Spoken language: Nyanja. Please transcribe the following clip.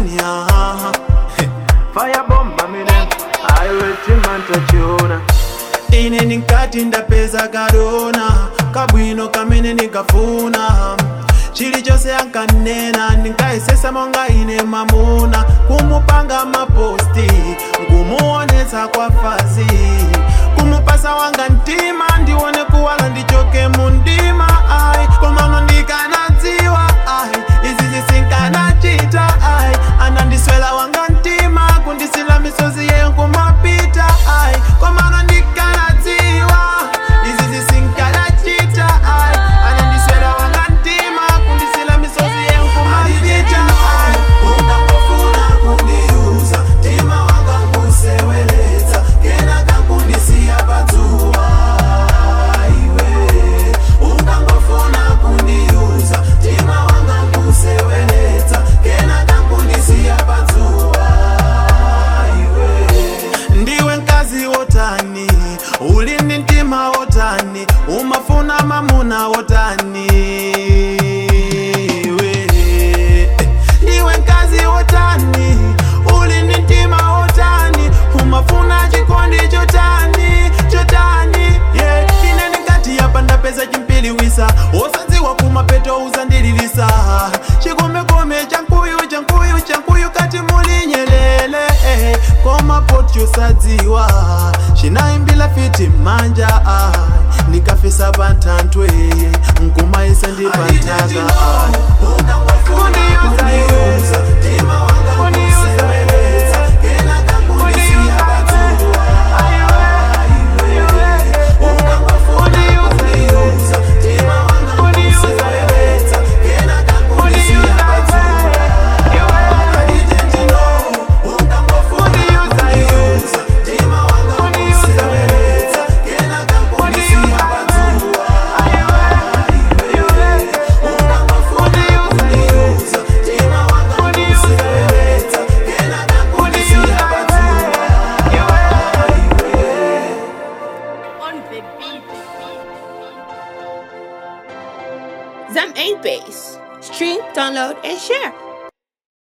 chani aha Firebomb mine aiwetimantachona ine ninkati ndapeza kadona kabwino kamene nikafuna chilichonse ankanena ndinkayesesa monga ine mamuna kumupanga maposti nkumuonesa kwa fazi kumupasa wanga mtima ndione kuwala ndichoke mundima ai komano ndikanadziwa ai izi zisinkanachita ai anandiswela wanga mtima kundisila misozi yenkumapita ai komano ndikanadziwa izi zisinkanachita ai anandiswela wanga mtima kundisila misozi yenkumapita ai ungangofuna kundiuza mtima wanga nkuseweletsa kena kankundisiya padzuwa iwe ungangofuna kundiuza mtima wanga nkuseweletsa kena kankundisiya padzuwa iwe ndiwe mkazi wotani uli ndi mtima wotani umafuna mamuna wotani iwe ndiwe mkazi wotani uli ndi mtima wotani umafuna chikondi chotani chotani yeah. ine ndingati yapa ndapeza chimpiliwisa wosadziwa kumapeto uzandililisa chikomekome chankuyu chankuyu chankuyu kati mulinyelele eh. koma poti yosadziwa chinaimbila fiti manja ah. nikafisa pantantwe nkumaisa ndi pantaka ah. Kundiuza iwe, mtima wanga kuseweletsa, kena kakundisiya padzuwa. Ungangofundiuza, mtima wanga kuseweletsa, kena kakundisiya padzuwa. Adidentino, ungangofundiuza, mtima wanga kuseweletsa, kena kakundisiya padzuwa. Ungangofundiuza, mtima wanga kuseweletsa, kena kakundisiya padzuwa. On the beat. Zam 8 Base. Stream, download, and share.